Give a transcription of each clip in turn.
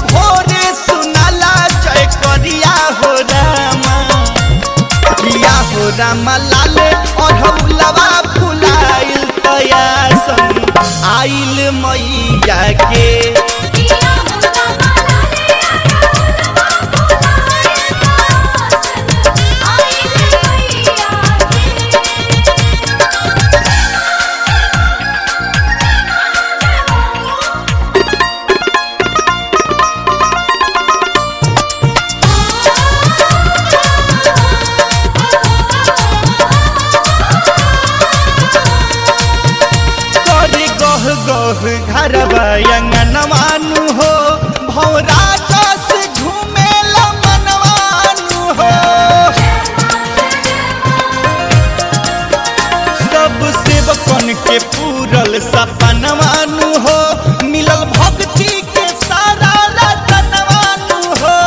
भोरे सुनाला जय करिया हो रामा पिया हो रामा लाले अढ़ौलवा फुलाइल तयासन आइल मैया के किया होता मलाले आया होता फुलाए आसन आइले मैया करे गह गह घरवा अंगनवानु हो भौरा जस झूमेला मनवानु हो सब सेवकन के पूरल सपनवानु हो मिलल भक्ति के सारा रतनवानु हो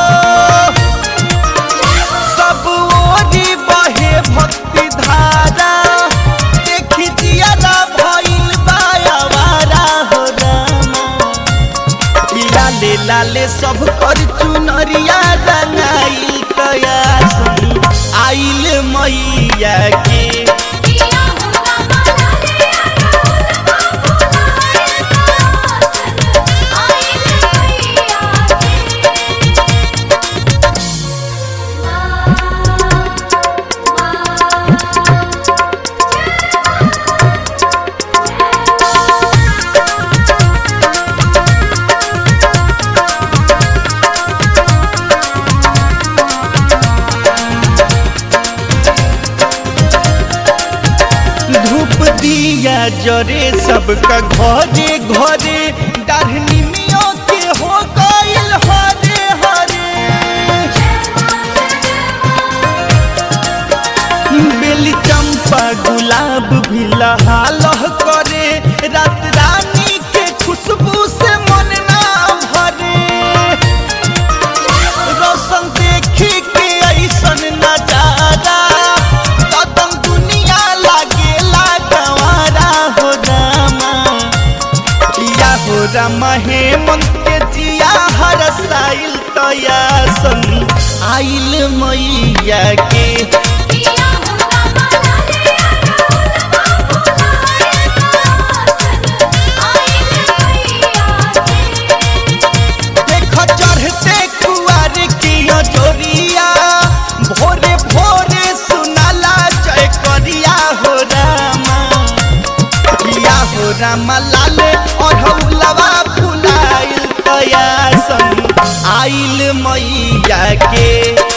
सब ओरी बहे भक्ति धारा देखी जियारा भइल बायावारा हो रामा ई लाले लाले सब कर चुनरिया रंगाइल कयासन आइल मैया के किया होता मलाले आया होता फुलाए आसन आइले मैया धूप दिया जरे सबका घरे घरे डाढ़नी मियों के हो गइल हरे हरे बेली चंपा गुलाब भी लहालह करे रात रानी के खुशबू से मन ना भरे रोशन देखी के ऐसन नजारा कदम दुनिया लागेला गंवारा हो रामा किया हो रामा हेमंत के जिया हर साइल तयासन आइल मैया के किया होता मलाले आया होता फुलाए आसन आइले मैया देख चढ़ते कुआर की जोरिया भोरे भोरे सुनाला जय करिया हो रामा पिया हो रामा लाले अढ़ौलवा फुलाइल तयासन आइल मैया के